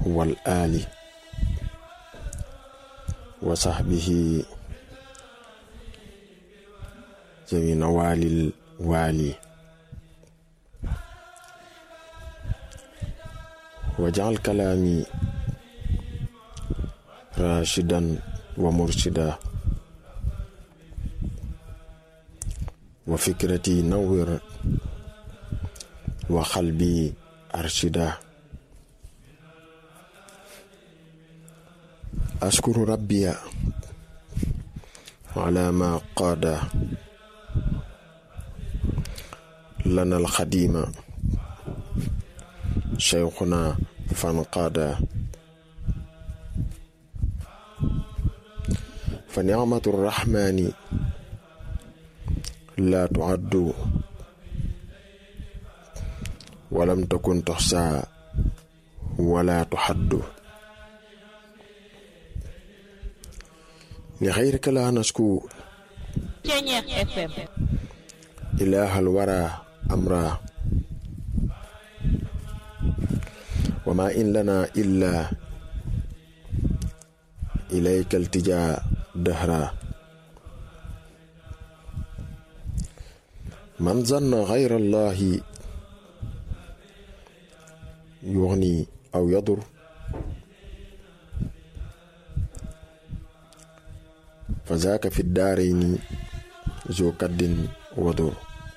wal aali wa saxbihi jami nawaalil waali wajal kalaami rashidan wa murshida wa fikrati nawwir wa xalbi arshida ashkuru rabbiya ala ma qaada lana alxadima cheikhuna fanqaada fa nicmatu rrahmani la tuaddu walam takun tuxsa wala tuxaddu li xayrika la nasku Ceñeex FM ilaha alwara amra wa ma in lana illa ilayka altija dahra man zanna xayra allahi yuxni aw yadur fa zaaka fi daarayni zo kaddin wadur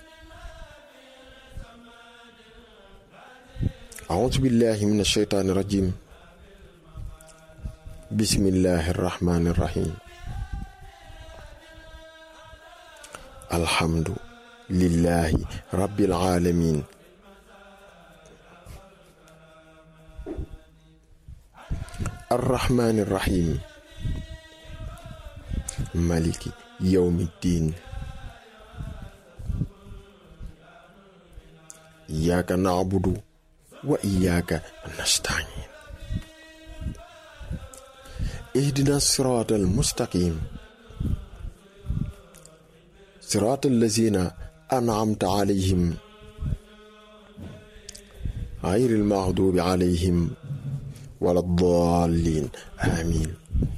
أعوذ بالله من الشيطان الرجيم بسم الله الرحمن الرحيم الحمد لله رب العالمين الرحمن الرحيم مالك يوم الدين إياك نعبد وإياك نستعين اهدنا الصراط المستقيم صراط الذين أنعمت عليهم غير المغضوب عليهم ولا الضالين آمين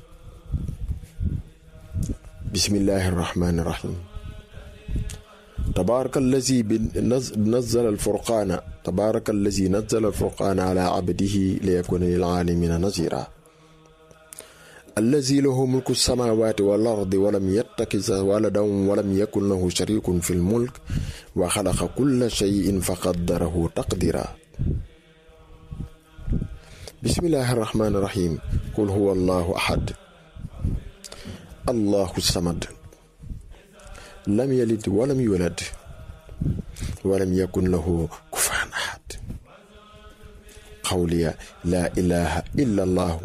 بسم الله الرحمن الرحيم تبارك الذي نزل الفرقان تبارك الذي نزل الفرقان على عبده ليكون للعالمين نذيرا الذي له ملك السماوات والأرض ولم يتخذ ولدا ولم يكن له شريك في الملك وخلق كل شيء فقدره تقديرا بسم الله الرحمن الرحيم قل هو الله أحد الله الصمد لم يلد ولم يولد ولم يكن له كفوا أحد قولي لا إله إلا الله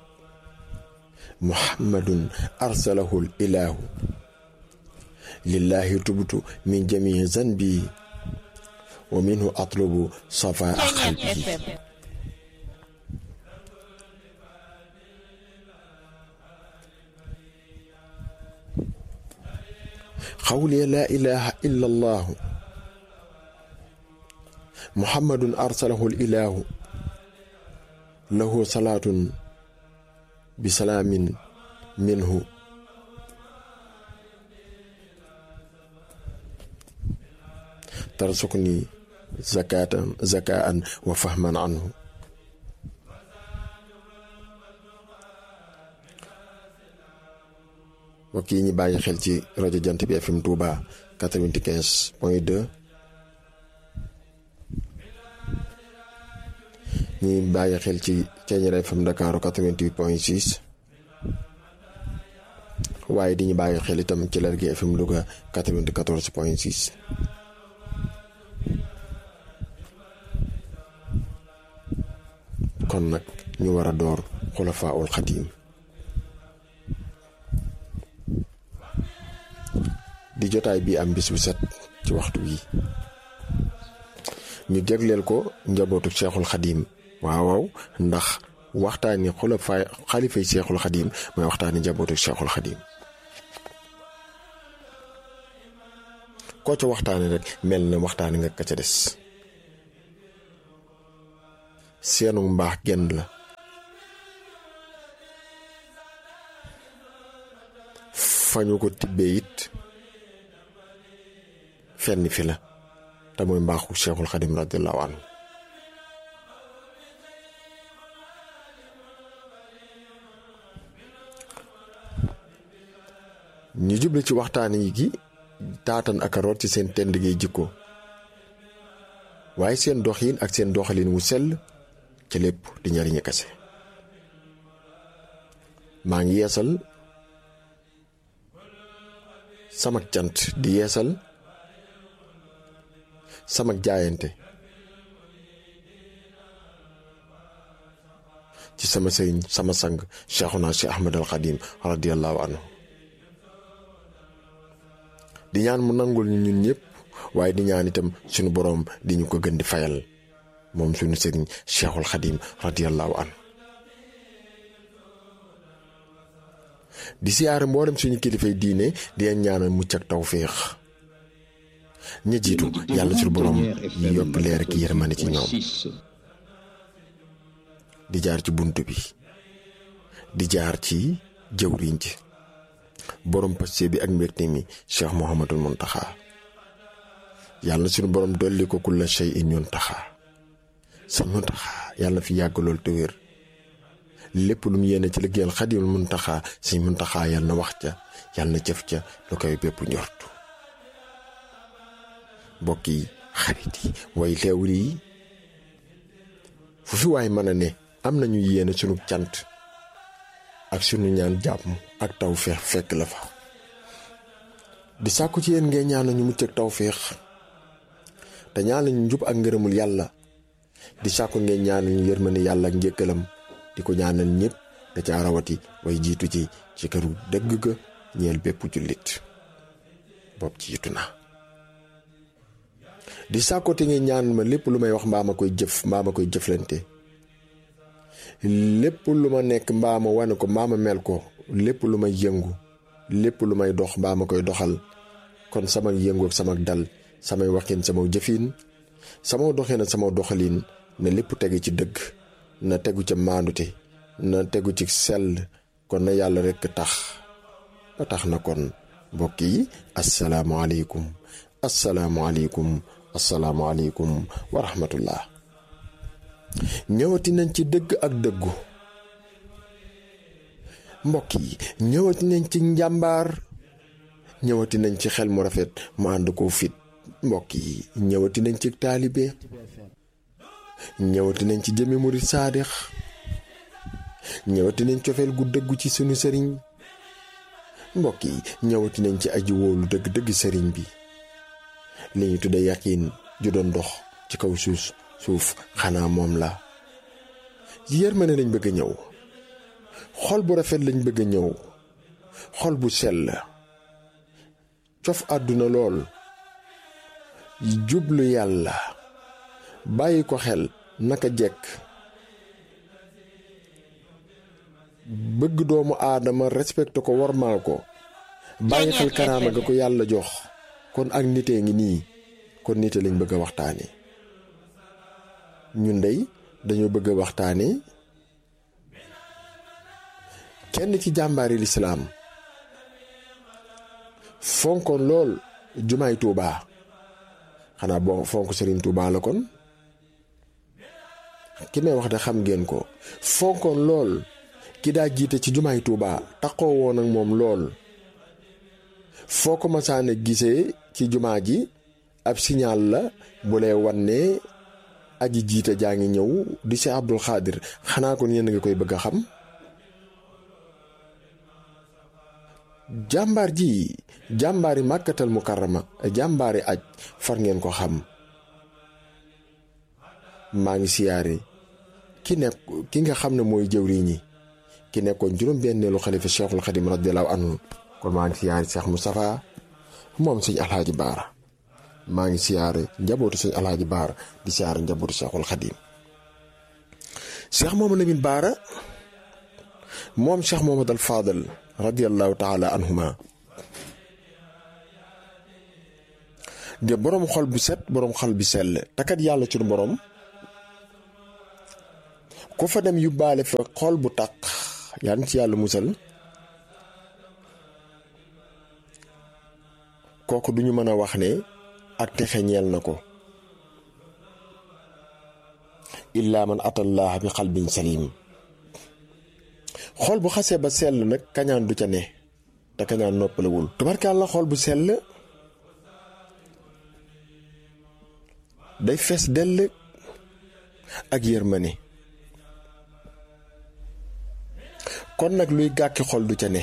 محمد أرسله الإله لله تبت من جميع ذنبي ومنه أطلب صفاء Ceñeex قلبي FM قولي لا إله إلا الله محمد أرسله الإله له صلاة بسلام منه ترزقني زكاة زكاء وفهما عنه mbokk yi ñu bàyyi xel ci rajo jant bi FM Touba 95 point 2 ñi bàyyi xel ci Thiéniere FM Dakar 88 point 6 waaye di ñu bàyyi xel itam ci Lergui FM Louga 94 point 6 kon nag ñu war a door xulafaa ul xadiim di jotaay bi am bis bu set ci waxtu wi ñu jagleel ko njabootu Cheikhul Xadim waaw waaw ndax waxtaani xulafaay xalifay Cheikhul Xadim mooy waxtaani njabootu Cheikhul Xadim koo ca waxtaani rek mel na waxtaani nga ka ca des seenu mbaax genn la fa ñu ko tibbee it fenn fi la te mooy mbaaxu cheikhul xadim radiallahu anhu ñu juble ci waxtaan yi gi taatan ak a root ci seen tend gi jikko waaye seen doxin ak seen doxalin wu sell ca lépp di ñariñu kase maa ngi yeesal sama cant di yeesal sama jaayante ci sama sëriñ sama sang cheikhuna cheikh ahmad al xadim radiallahu anhu di ñaan mu nangul ñu ñun ñëpp waaye di ñaan itam suñu boroom di ñu ko gën di fayal moom suñu sëriñ cheikhul xadim radiallahu anhu di siyaare mboolem suñu kilifay diine di leen ñaanal mucc ak tawféex ña jiitu yàlla suñu boroom yi yokk leer ki yërmande ci ñoom di jaar ci bunt bi di jaar ci jëwriñ ji borom paste bi ak mbégte mi cheikh Mouhamadul Muntaxa yàlla suñu borom dolli ko kulla shay in ñun taxa sa Muntaxa yàlla fi yàgg lool te wér lépp lu mu yéene ci liggéeyal xadimul Muntaxa si Muntaxa yàlla na wax ca yàlla na jëf ca lu koy bépp njortu mbokk yi xarit yi way leewul yi fu fi waay mën a ne am nañu yéene sunu cant ak sunu ñaan jàmm ak taw feex fekk la fa di sàkku ci yéen ngay ñaan ñu mucc ak taw feex te ñaan lañu njub ak ngërëmul yàlla di sàkku ngeen ñaan ñu yërmande yàlla ak njëkkalam di ko ñaanal ñëpp da ca rawati way jiitu ci ci këru dëgg ga ñeel bépp jullit bopp jiitu na di sàkku te ngeen ñaan ma lépp lu may wax mbaa ma koy jëf mbaa ma koy jëflante lépp lu ma nekk mbaa ma wane ko mbaa ma mel ko lépp lu may yëngu lépp lu may dox mbaa ma koy doxal kon sama yëngu ak sama dal samay waxin sama jëfin sama doxin ak sama doxalin na lépp tegu ci dëgg na tegu ca maandute na tegu ci sell kon na yàlla rekk tax ba tax na kon mbokk yi asalaamaaleykum asalaamaaleykum asalaamaaleykum wa rahmatullah ñëwati nañ ci dëgg ak dëggu mbokk yi ñëwati nañ ci njàmbaar ñëwati nañ ci xel mu rafet mu ànd ko fit mbokk yi ñëwati nañ ci taalibe ñëwati nañ ci jëmi murit saadix ñëwati nañ cofeel gu dëggu ci sunu sëriñ mbokk yi ñëwati nañ ci aji wóolu dëgg-dëgg sëriñ bi li ñu tudde yaqiin ju doon dox ci kaw suuf suuf xanaa moom la yërmande lañ bëgg a ñëw xol bu rafet lañ bëgg a ñëw xol bu sell cof àdduna lool jublu yàlla bàyyi ko xel naka jekk bëgg doomu aadama respecté ko wormaal ko bàyyi xel karaama ga ko yàlla jox kon ak nitee ngi nii kon nite lañ bëgg a waxtaane ñun dey dañoo bëgg a waxtaane kenn ci jàmbaari lislaam fonkoon lool jumaay tuubaa xanaa boo fonk sëriñ tuubaa la kon ki may wax de xam ngeen ko fonkoon lool ki daa jiite ci jumaay tuubaa taxoo woon ak moom lool foo ko masaane gisee ci jumaa ji ab signal la bu lay wan ne aji jiite jaa ngi ñëw di si Abdul Xaadir xanaa kon yéen nga koy bëgg a xam jàmbaar ji jàmbaari màkkatal mukarrama jàmbaari aj far ngeen ko xam maa ngi siyaare ki nekk ki nga xam ne mooy jëwriñ ñi ki nekkoon juróom benneelu xalifa cheikhul xadim radiallahu anhu kon maa ngi siyaare Cheikh Moustapha moom sëñ alhaaji baara maa ngi siyaare njabootu sëñ alhaaji baara di siyaare njabootu cheikhul xadim cheikh mooma lamin baara moom cheikh mohamad al fadal radiallahu taala anhuma de boroom xol bu set boroom xol bi sell takat yàlla ci boroom ku fa dem yóbbaale fa xol bu taq yaa ci yàlla musal kooku duñu mën a wax ne ak texe ñeel na ko illaa man atallah bi xalbin salim xol bu xasee ba sell nag kañaan du ca ne te kañaan noppalewul tubarkaal la xol bu sell day fees dell ak yërmande kon nag luy gàkki xol du ca ne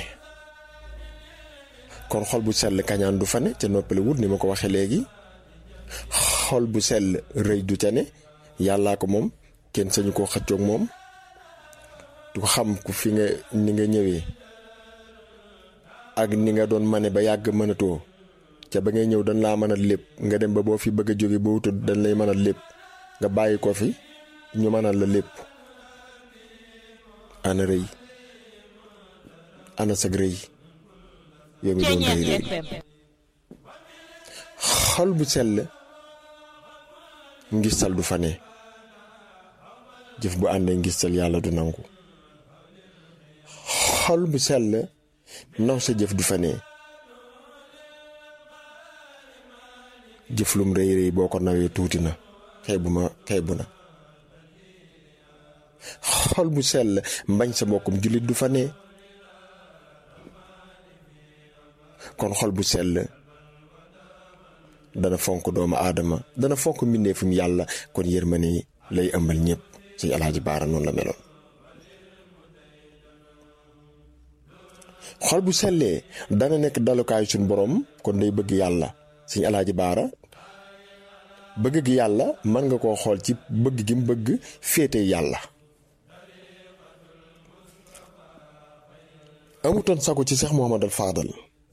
kon xol bu sell kañaan du fa ne ca noppalewul ni ma ko waxee léegi xol bu sell rëy du ca ne yàllaa ko moom kenn sañu koo xëccoog moom du ko xam ku fi nga ni nga ñëwee ak ni nga doon mane ba yàgg mënatoo ca ba ngay ñëw dañ laa mën a lépp nga dem ba boo fi bëgg a jóge ba wutul dañ lay mën a lépp nga bàyyi ko fi ñu mënal la lépp ana rëy ana sag rëy yow mi doon rëy rëy xol bu sell ngistal du fa ne jëf bu àndee ngistal yàlla du nangu xol bu sell naw sa jëf du fa ne jëf lum rëy rëy boo ko nawee tuuti na xeebu ma xeebu na xol bu sell mbañ sa mbokkum jullit du fa ne kon xol bu sell dana fonk doomu aadama dana fonk mbindeefum yàlla kon yërmande lay ëmbal ñëpp suñu alaaji baara noonu la meloon xol bu sellee dana nekk dalukaayu suñu borom kon day bëgg yàlla suñu alaaji baara bëgg gi yàlla mën nga koo xool ci bëgg gi mu bëgg féete yàlla amutoon sago ci Seex Muhammadal Faadal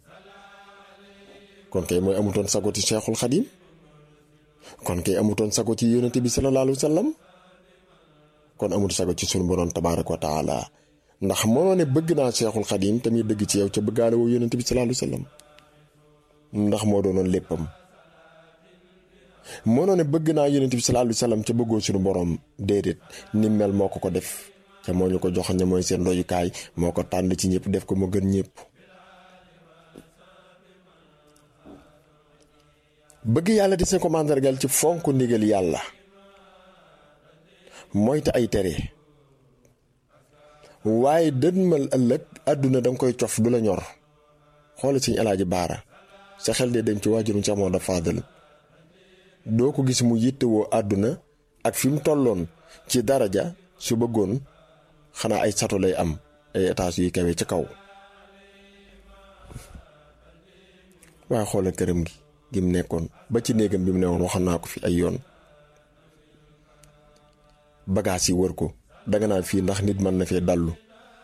kon kay mooy amutoon sago ci Seexul Xadim kon kay amutoon sago ci yonente bi sallallahu alayhi wa sallam kon amul sago ci sunu borom tabaaraka wa taala ndax mënoo ne bëgg naa Seexul Xadim tamit dëgg ci yow ca bëggaale woo yonente bi sallallahu alayhi wa sallam ndax moo doonoon léppam mënoo ne bëgg naa yonente bi sallallahu alayhi wa sallam ca bëggoo sunu borom déedéet ni mel moo ko ko def ca moo ñu ko joxoon ne mooy seen royukaay moo ko tànn ci ñëpp def ko mu gën ñëpp. bëgg yàlla di seen ko màndargal ci fonk ndigal yàlla moytu ay tere waaye dënmal ëllëg àdduna danga koy cof du la ñor xoole suñu alaaji baara sa xel dee dem ci waajurum sa moo da faadal doo ko gis mu yittewoo àdduna ak fi mu tolloon ci daraja su bëggoon xanaa ay sato lay am ay étage yuy kawe ca kaw waaye xoolal këram gi gi mu nekkoon ba ci néegam bi mu newoon waxoon naa ko fi ay yoon bagaas yi wër ko danga naan fii ndax nit mën na fee dallu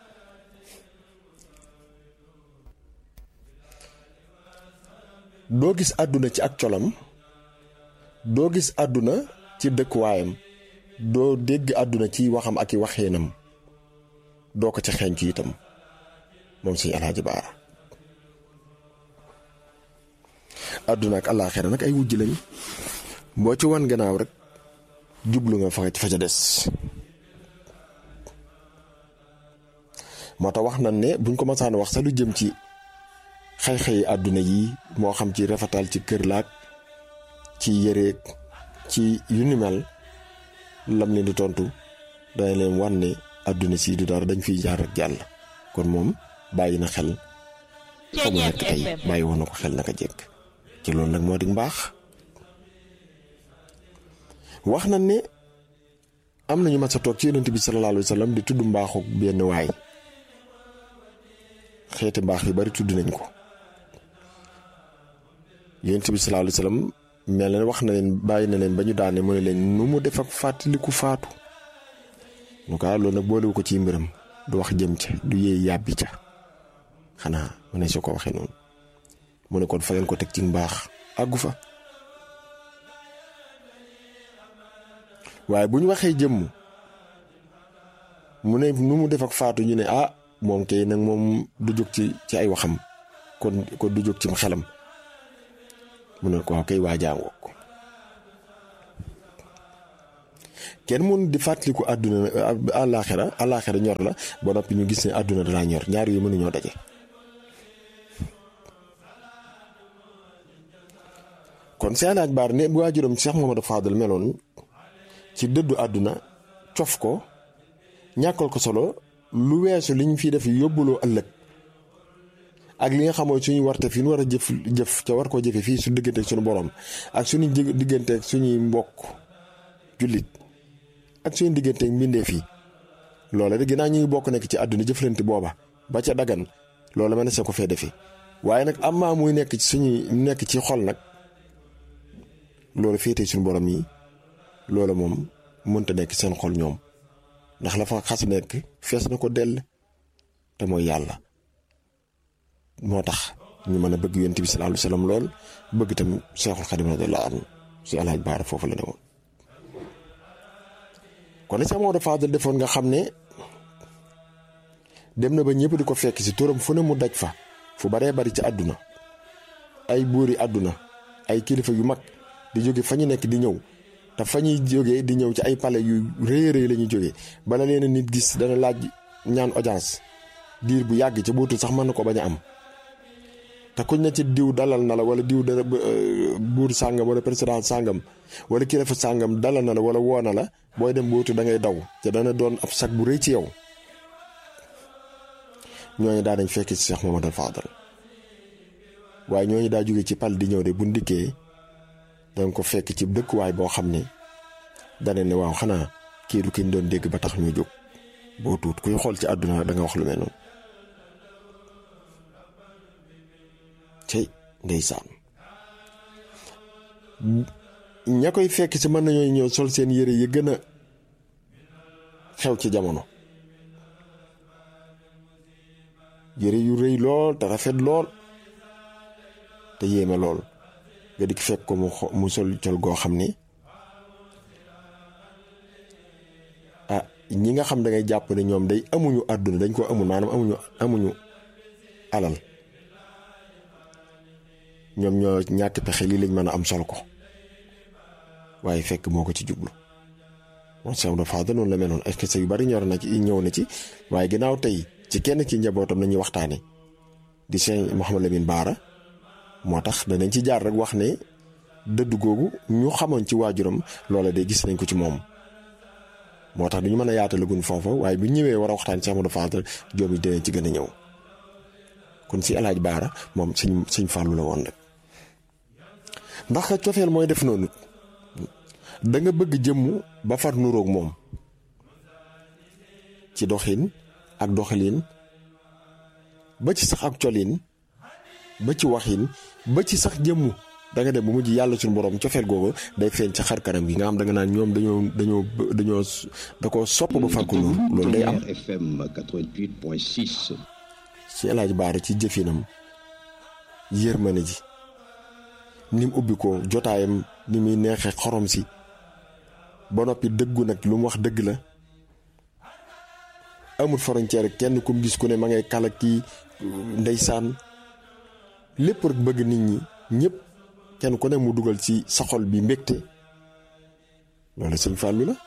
doo gis àdduna ci ak colam doo gis àdduna ci dëkkuwaayam doo dégg àdduna ci waxam ak i waxeenam doo ko ca xeeñcu itam moom suñu alaaji baara àdduna ak àllaaxira nag ay wujj lañ boo ci wan gannaaw rek jublu nga fa fa ca des moo tax wax nañ ne buñ ko masaan wax sax lu jëm ci xëy-xëyi àdduna yi moo xam ci rafetal ci kër laak ci yëreeg ci yu ni mel lam leen di tontu dana leen wan ne àdduna si du dara dañ fiy jaar ak jàll kon moom bàyyi na xel fa mu nekk tey bàyyi woon na ko xel naka jekk ci loolu nag moo di mbaax wax na ne am nañu mas a toog ci yonent bi sallallahu alayhi wa sallam di tudd mbaaxu benn waay xeeti mbaax yu bari tudd nañ ko yonent bi sallallahu alayhi wa sallam mel na wax na leen bàyyi na leen ba ñu daane mu ne leen nu mu def ak fàttaliku faatu nu ko loolu nag boolewu ko ci mbiram du wax jëm ca du yéey yàbbi ca xanaa mu ne su ko waxee noonu mu ne kon fa ngeen ko teg ci mbaax àggu fa waaye bu ñu waxee jëmm mu ne nu mu def ak faatu ñu ne ah moom kay nag moom du jóg ci ci ay waxam kon kon du jóg ci xelam mu ne ko waaw kay waa jàngoo ko kenn mun di fàttaliku àdduna àllaaxira àllaaxira ñor la ba noppi ñu gis ne àdduna dalaa ñor ñaar yu mënuñoo daje kon si alaaj baar ne bu waajuram Cheikh Mamadou Fadal meloon ci dëddu àdduna cof ko ñàkkal ko solo lu weesu liñ fi def yóbbuloo ëllëg ak li nga xamoo suñu warte fi ñu war a jëf jëf ca war koo jëfe fii su digganteeg suñu borom ak suñu digganteeg suñuy mbokk jullit ak suñu digganteeg mbindeef yi loola de ginnaaw ñu ngi bokk nekk ci àdduna jëflante booba ba ca dagan loola mën na sa ko fee defi waaye nag am maa muy nekk ci suñuy nekk ci xol nag loolu féete suñu borom yi loola moom mënta nekk seen xol ñoom ndax la fa xas nekk fees na ko dell te mooy yàlla moo tax ñu mën a bëgg yonent bi sallallahu alayhi wasallam lool bëgg tam Seexul Xadim radiyallahu anhu si alaaj baara foofu la ne woon kon Seex Maodo Fadal defoon nga xam ne dem na ba ñëpp di ko fekk si turam fu ne mu daj fa fu baree bari ci àdduna ay buuri àdduna ay kilifa yu mag di jóge fa ñu nekk di ñëw te fa ñuy jógee di ñëw ci ay palais yu rëy rëy la ñuy jógee bala leen nit gis dana laaj ñaan audience diir bu yàgg ca bootul sax mën na ko bañ a am te kuñ na ci diw dalal na la wala diw dana buur sàngam wala président sàngam wala kilifa sàngam dalal na la wala woo na la booy dem bootu da ngay daw te dana doon ab sag bu rëy ci yow ñooñu daa dañ fekk ci Cheikh Mamadou Fadal waaye ñooñu daa jóge ci pal di ñëw de bu ndikkee danga ko fekk ci dëkkuwaay boo xam ne dana ne waaw xanaa kii du ki ñu doon dégg ba tax ñu jóg boo tuut kuy xool ci àdduna da nga wax lu mel noonu cey ndeysaan ña koy fekk ci mën nañoo ñëw sol seen yére yi gën a xew ci jamono yére yu rëy lool te rafet lool te yéeme lool nga dikk fekk ko mu mu sol col goo xam ni ah ñi nga xam da ngay jàpp ne ñoom day amuñu àdduna dañ ko amul maanaam amuñu amuñu alal ñoom ñoo ñàkk pexe lii lañ mën a am sol ko waaye fekk moo ko ci jublu moom Cheikh Maodo Fadal noonu la meloon est-ce que yu bari ñor na ci ñëw na ci waaye ginnaaw tey ci kenn ci njabootam nañuy waxtaane di Cheikh Mouhamed Lamine Baara moo tax danañ ci jaar rek wax ne dëdd googu ñu xamoon ci waajuram loola de gis nañ ko ci moom moo tax duñu mën a yaatalagun foofa waaye bu ñëwee war a waxtaan Cheikh Maodo Fadal joom yi dinañ ci gën a ñëw kon si alaaj Baara moom suñ suñ fàllu la woon rek ndax cofeel mooy def noonu da nga bëgg jëmmu ba far nuroog moom ci doxin ak doxalin ba ci sax ak colin ba ci waxin ba ci sax jëmmu da nga dem ba mujj yàlla suñu borom cofeel googu day feeñ ca xar kanam gi nga xam da nga naan ñoom dañoo dañoo dañoo da ko sopp ba far ko nur loolu day am FM 88.6 ci El Hadj Baara ci jëfinam yërmande ji ni mu ubbi ko jotaayam ni muy neexee xorom si ba noppi dëggu nag lu mu wax dëgg la amul frontière kenn kum gis ku ne ma ngay kala kii ndeysaan lépp rek bëgg nit ñi ñëpp kenn ku ne mu dugal ci sa xol bi mbégte loolu sëñ Fallou la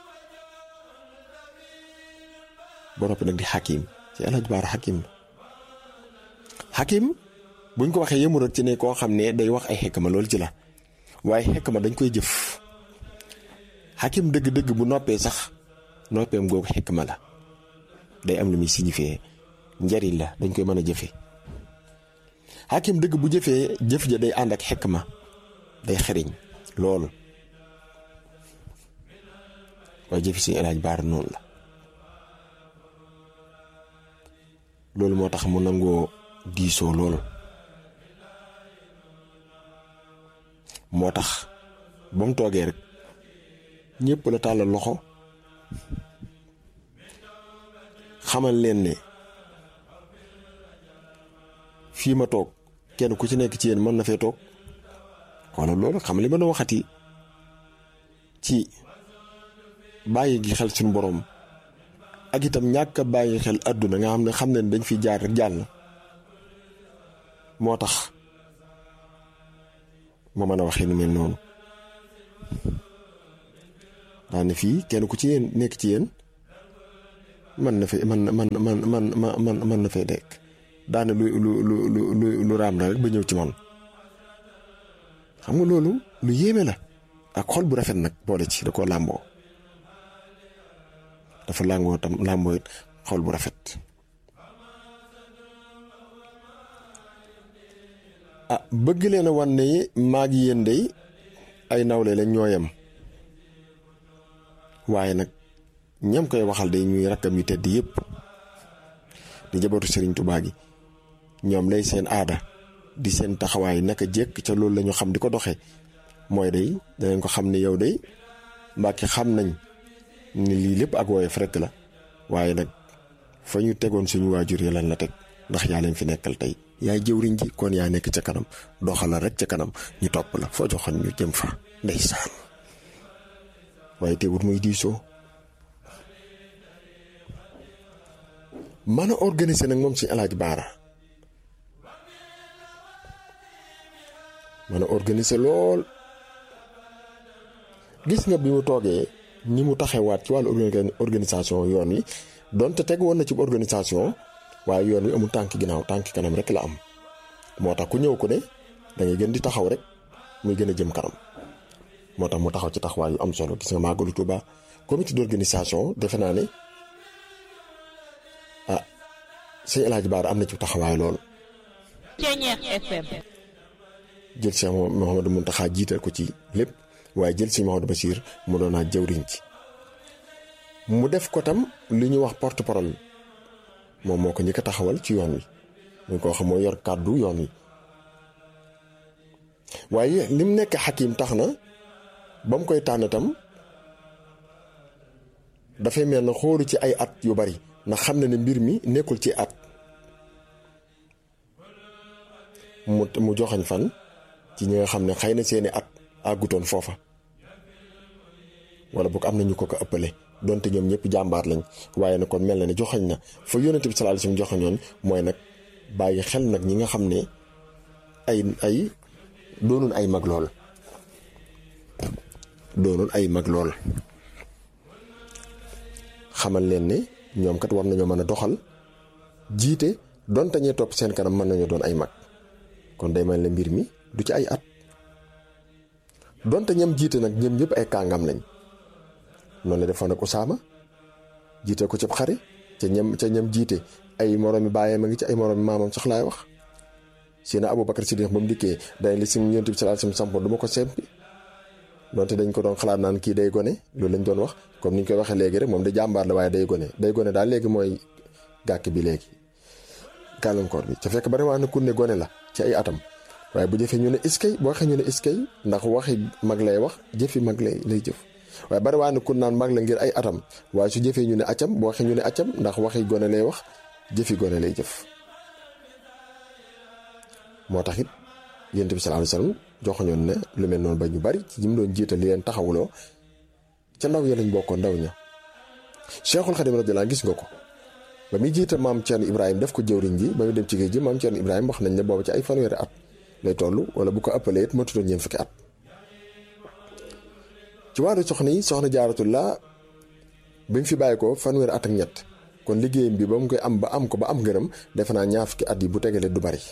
ba noppi nag di xakim ci El Hadj Baara xakim la xakim buñ ko waxee yëmu rek ci ne koo xam ne day wax ay xekk ma loolu ci la waaye xekk ma dañ koy jëf xakim dëgg-dëgg bu noppee sax noppeem googu xekk ma la day am lu muy signifié njariñ la dañ koy mën a jëfe xakim dëgg bu jëfee jëf ja day ànd ak xekk ma day xariñ loolu waaye jëfi suñu El Hadj Baara noonu la loolu moo tax mu nangoo diisoo loolu moo tax ba mu toogee rek ñëpp la tàllal loxo xamal leen ne fii ma toog kenn ku ci nekk ci yéen mën na fee toog walla loolu xam li ma doon waxati ci bàyyi gi xel suñu boroom ak itam ñàkk a bàyyi xel àdduna nga xam ne xam ne dañ fi jaar rek jàll moo tax ma mën a waxee nu mel noonu daane fii kenn ku ci yéen nekk ci yéen man na fee man man man man man man na fee nekk daane lu lu lu lu lu raam na rek ba ñëw ci man xam nga loolu lu yéeme la ak xol bu rafet nag boole ci da koo làmboo dafa làngoo tam làmboo it xol bu rafet ah bëgg leen a wan ne maag yéen day ay nawle lañ ñoo yem waaye nag ñam koy waxal day ñuy rakkam yu tedd yépp di jabootu Sëriñ Tubaa gi ñoom lay seen aada di seen taxawaay naka jekk ca loolu la ñu xam di ko doxee mooy day danañ ko xam ne yow day mbàkki xam nañ ni lii lépp ak woyof rekk la waaye nag fa ñu tegoon suñu waajur yi lan la teg ndax yaa leen fi nekkal tey yaay jëwriñ ji kon yaa nekk ca kanam doxala rek ca kanam ñu topp la foo joxoon ñu jëm fa ndeysaan waaye teewut muy diisoo mën a organiser nag moom suñu alaaj baara mën a organiser lool gis nga bi mu toogee ni mu taxewaat ci wàllu organisation yoon wi donte teg woon na ci organisation waaye yoon wi amul tànk ginnaaw tànk kanam rek la am moo tax ku ñëw ku ne da ngay gën di taxaw rek muy gën a jëm kanam moo tax mu taxaw ci taxawaay yu am solo gis nga màggalu Tuuba comité d'organisation defe naa ne ah sëñ El Hadj Baara am na ci taxawaay lool. Ceeñeex FM. jël Cheikh Mouhamadou Mountakha jiital ko ci lépp waaye jël si Mouhamadou Bachir mu doon naa jëwriñ ci mu def ko tam li ñuy wax porte parole moom moo ko njëkk a taxawal ci yoon wi ñu koo xam moo yor kàddu yoon wi waaye lim nekk xakim tax na ba mu koy tànn tam dafay mel na xoolu ci ay at yu bari ndax xam na ne mbir mi nekkul ci at mu mu joxañ fan ci ñi nga xam ne xëy na seeni at àggutoon foofa wala boog am na ñu ko ko ëppale donte ñoom ñëpp jàmbaar lañ waaye nag kon mel na ne joxañ na fa yónnent bi sallallahu alayhi wasallam joxañoon mooy nag bàyyi xel nag ñi nga xam ne ay ay doonul ay mag lool doonul ay mag lool xamal leen ne ñoom kat war nañoo mën a doxal jiite donte ñee topp seen kanam mën nañoo doon ay mag kon day mel ne mbir mi du ci ay at donte ñam jiite nag ñëm ñëpp ay kàngam lañ noonu la defoon ak Usaama jiite ko cib xare ca ñam ca ñam jiite ay moroomi baayam a ngi ci ay moroomi maamam sax laay wax sina Abubakar Siddiq ba mu dikkee day li si Yonent bi sallallahu alayhi wasallam sampoon du ma ko sempi donte dañ ko doon xalaat naan kii day gone loolu lañ doon wax comme ni ñu koy waxee léegi rek moom da jàmbaar la waaye day gone day gone daal léegi mooy gàkk bi léegi gàllankoor bi ca fekk bari waa na ku ne gone la ci ay atam waaye bu jëfee ñu ne iskay boo waxee ñu ne iskay ndax waxi mag lay wax jëfi mag lay lay jëf waaye bari waa na ku naan mag la ngir ay atam waaye su jëfee ñu ne acam boo waxee ñu ne acam ndax waxi gone lay wax jëfi gone lay jëf moo tax it yonent bi sallallahu alayhi wasallam joxoñoon ne lu mel noonu ba ñu bari ci ñi doon jiital li leen taxawuloo ca ndaw ya lañ bokkoon ndaw ña Cheikhul Khadim radiyallahu gis nga ko ba muy jiital maam Thierno Ibrahima def ko jëwriñ ji ba muy dem ci géej gi maam Thierno Ibrahima wax nañ ne boobu ci ay fanweeri at lay toll wala bu ko ëppalee it matutoon ñeent fukki at. ci wàllu soxna yi soxna jaaratullah bi mu fi bàyyi ko fanweeri at ak ñett kon liggéeyam bi ba mu koy am ba am ko ba am ngërëm defe naa ñaar fukki at yi bu tegalee du bari.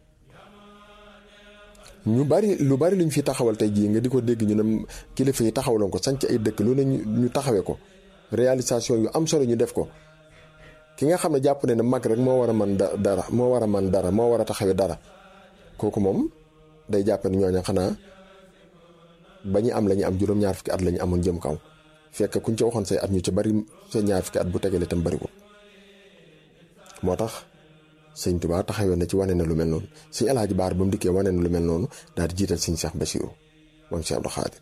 ñu bari lu bari luñ fi taxawal tey jii nga di ko dégg ñu ne kilifa yi taxawaloon ko sanc ay dëkk lu ne ñu taxawee ko réalisation yu am solo ñu def ko ki nga xam ne jàpp ne ne mag rek moo war a man dara moo war a man dara moo war a taxawee dara kooku moom day jàpp ne ñooñu xanaa ba ñu am la ñu am juróom-ñaar fukki at la ñu amoon jëm kaw fekk kuñ ca waxoon say at ñu ca bari sa ñaar fukki at bu tegalee tam bariwul moo tax. sëñ Tuba taxawee na ci wane na lu mel noonu sëñ Alaaji Baar ba mu dikkee wane na lu mel noonu daal di jiital sëñ Cheikh Bassirou moom Cheikh Abdou Khadir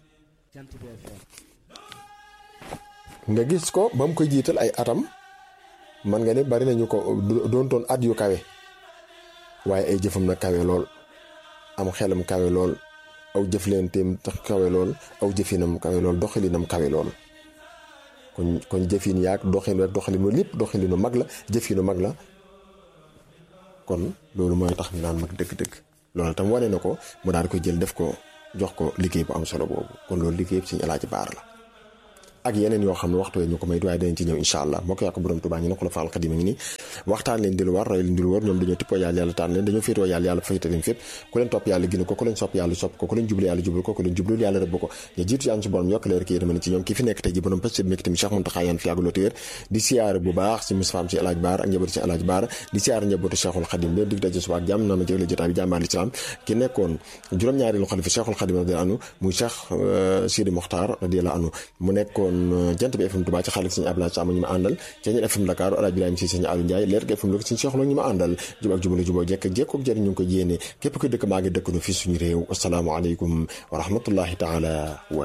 nga gis ko ba mu koy jiital ay atam man nga ne bari nañu ko doontoon at yu kawe waaye ay jëfam na kawe lool am xelam kawe lool aw jëflenteem tax kawe lool aw jëfinam kawe lool doxalinam kawe lool kon kon jëfin yaag doxin ak doxalinu lépp doxalinu mag la jëfinu mag la kon loolu mooy tax ñu naan mag dëgg-dëgg loolu tam wane na ko mu daal di koy jël def ko jox ko liggéey bu am solo boobu kon loolu liggéey bi suñu alaaji baar la ak yeneen yoo xam ne waxtu ñu ko may waaye danañ ci ñëw incha allah moo ko yàq borom Tuubaa ñu ne ko la faal xadima ngi nii waxtaan leen di lu war roy leen di lu war ñoom dañoo tippoo yàlla yàlla tànn leen dañoo féetoo yàlla yàlla féete leen fépp ku leen topp yàlla gën ko ku leen sopp yàlla sopp ko ku leen jublu yàlla jublu ko ku leen jublu yàlla rëbb ko ñu jiitu yàlla su borom yokk leer ki yërmande ci ñoom ki fi nekk tey ji borom pës bi tamit Cheikh Mountakha yaan fi yàgg loo téer di siyaare bu baax si Moustapha si Alaaj Baar ak njabootu si Alaaj Baar di siyaare njabootu Cheikhul Khadim leen dig daje suba ak jàmm na ma jëgle jotaay bi jàmbaar l'islam ki nekkoon juróom-ñaari lu xalifa Cheikhul Khadim radiyallahu anhu muy Cheikh Sidi Mokhtar radiyallahu anhu mu nekkoon jant bi FM Touba ci xaalis sëñ Abdoulaye Sam ñu ma àndal ci ñeen FM Dakar Alaaj Ibrahima si sëñ Aliou Ndiaye leer gi FM lu sëñ Cheikh Lo ñu ma àndal jub ak jubale juboo jekk jekkook jëriñ ñu ngi ko yéene képp ko dëkk maa ngi dëkk nu fii suñu réew asalaamaaleykum wa rahmatullahi taala wa